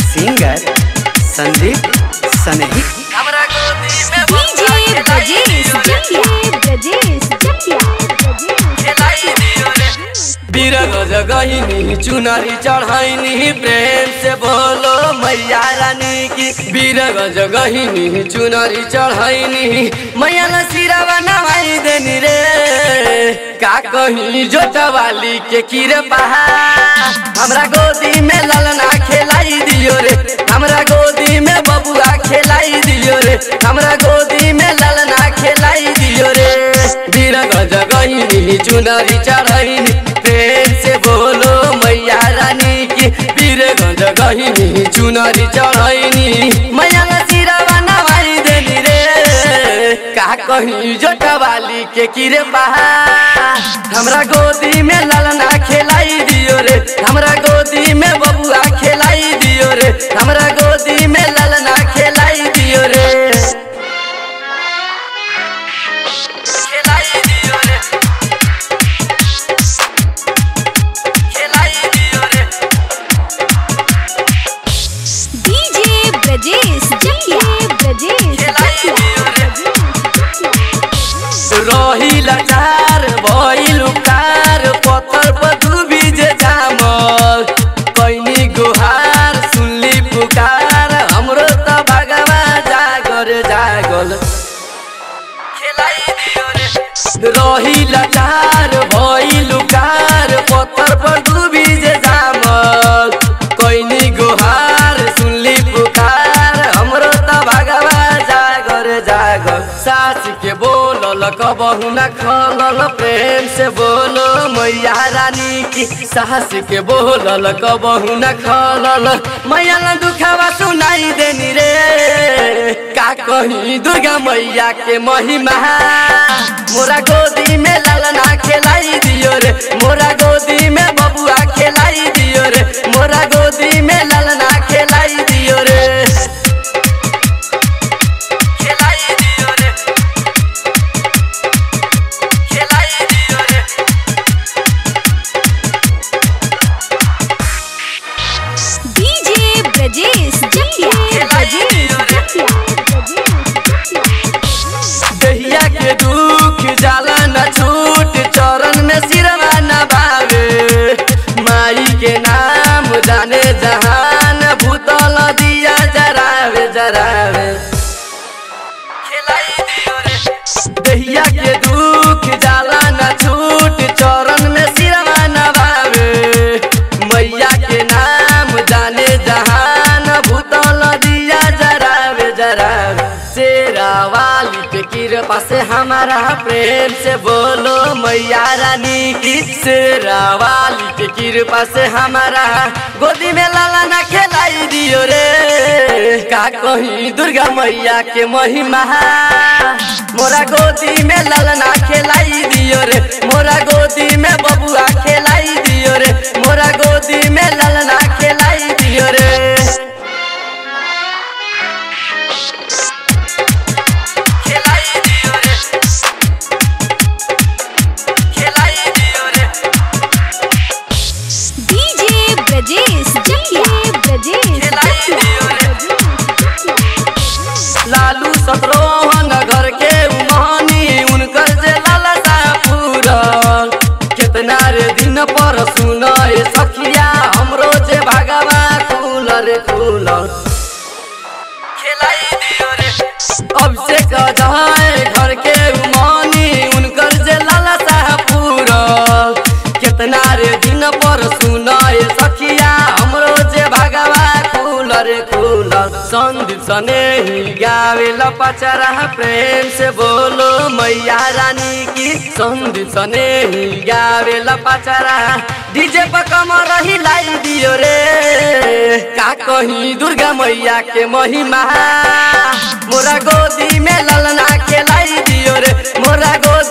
singer Sandeep Sanhi DJ Brajesh Jakiya Brajesh जकिया बीरग जगहिनी चुनरी चढ़ैनी प्रेम से बोलो मैया रानी की बीरग जगहिनी चुनरी चढ़ैनी मैया न सिरावा नवाई देनी रे का कहीं जोटवाली के किरे पहा हमरा गोदी में ललना खेलाई दियो रे हमरा गोदी में बबुआ खेलाई दियो रे हमरा गोदी में ललना खेलाई दियो रे बीरग जगहिनी चुनरी चढ़ैनी प्रेम से बोलो मैया रानी की बीरगंज गहिनी चुनरी चढ़ैनी मैया न सिरावा नवाई देनी रे का कहीं जोटवाली के किरे बहा हमरा गोदी में ललना खेलाई दियो रे हमरा गोदी में बबुआ खेलाई दियो रे हमरा गोदी में ललना खेलाई दियो रे खेलाई दियो रे खेलाई दियो रे डीजे ब्रजेश जकिया ब्रजेश रही लाचार भइल कार पत्थर पर डूबी जे जामल कैनी गुहार सुनली पुकार हमरो त भगवा जागर जागल रही लाचार भइल कार पत्थर पर डूबी जे जामल कैनी गुहार सुनली पुकार हमरो त भगवा जागर जागल सास के बोलल कबहु न खलल प्रेम से बोलो मैया रानी की सास के बोलल कबहु न खलल मैया न दुखावा सुनाई देनी रे का कहीं दुर्गा मैया के महिमा मोरा गोदी में ललना खेलाई दियो रे मोरा गोदी में बबुआ खेलाई दियो रे मोरा गोदी में ललना खेलाई दियो रे खेलाई दियो रे खेलाई दियो रे डीजे ब्रजेश जकिया ब्रजेश जकिया दहिया के दुख जाला न छूट चरण में सिरवा न भावे माई के नाम जाने जहान भूतल दिया जरावे जरावे दहिया के दुख जाला न छूट चरण में सिरवा न भावे मैया के नाम जाने जहान भूतल दिया जरावे जरावे शेरा वाली के कृपा से हमारा प्रेम से बोलो मैया रानी की शेरा वाली के कृपा से हमारा गोदी में लाला ना खेलाई दियो रे का कहीं दुर्गा मैया के महिमा मोरा गोदी में ललना खेलाई दियो रे मोरा गोदी में बबुआ खेलाई दियो रे मोरा गोदी में ललना खेलाई दियो रे खेलाई दियो रे खेलाई दियो रे डीजे ब्रजेश जकिया ब्रजेश जकिया लालू सतरोहन घर के उमानी उनकर जे लालसा पूरल कितना रे दिन पर सुनए सखिया हमरो जे भगवा खुल रे खुल अब से कजाए घर के उमानी उनकर जे लालसा पूरल कितना रे दिन पर सुनए सखिया हमरो जे भगवा खुल रे खुल संदीप सने ही गावे पचरा प्रेम से बोलो मैया रानी की संदीप सने ही गावे पचरा डीजे पर कमर हिलाई दियो रे का कहीं दुर्गा मैया के महिमा मोरा गोदी में ललना खेलाई दियो रे मोरा गोदी